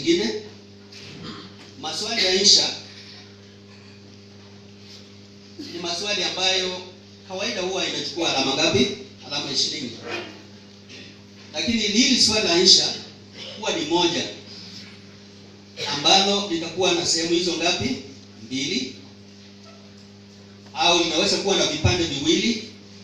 nyingine. Maswali ya insha ni maswali ambayo kawaida huwa inachukua alama ngapi? Alama ishirini. Lakini hili swali la insha huwa ni moja ambalo litakuwa na sehemu hizo ngapi? Mbili, au linaweza kuwa na vipande viwili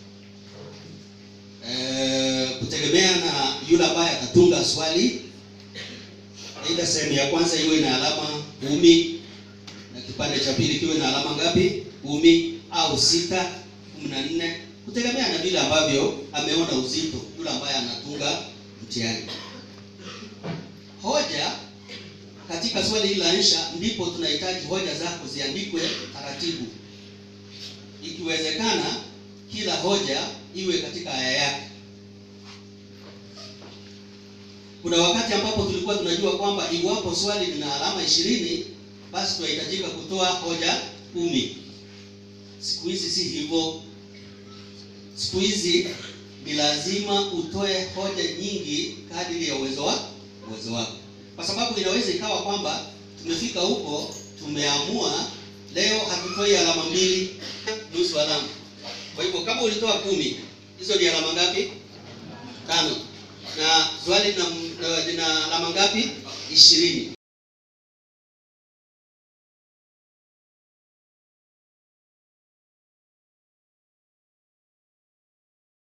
e, kutegemea na yule ambaye atatunga swali. Aidha, sehemu ya kwanza iwe na alama kumi na kipande cha pili kiwe na alama ngapi? Kumi au sita, kumi na nne, kutegemea na vile ambavyo ameona uzito yule ambaye anatunga mtihani. Hoja katika swali hili la insha, ndipo tunahitaji hoja zako ziandikwe taratibu, ikiwezekana kila hoja iwe katika aya yake. Kuna wakati ambapo tulikuwa tunajua kwamba iwapo swali lina alama ishirini basi tunahitajika kutoa hoja kumi. Siku hizi si hivyo. Siku hizi ni lazima utoe hoja nyingi kadiri ya uwezo wa uwezo wako, kwa sababu inaweza ikawa kwamba tumefika huko tumeamua leo hatutoi alama mbili, nusu alama. Kwa hivyo kama ulitoa kumi, hizo ni alama ngapi? Tano. Na swali lina lina alama ngapi? Ishirini.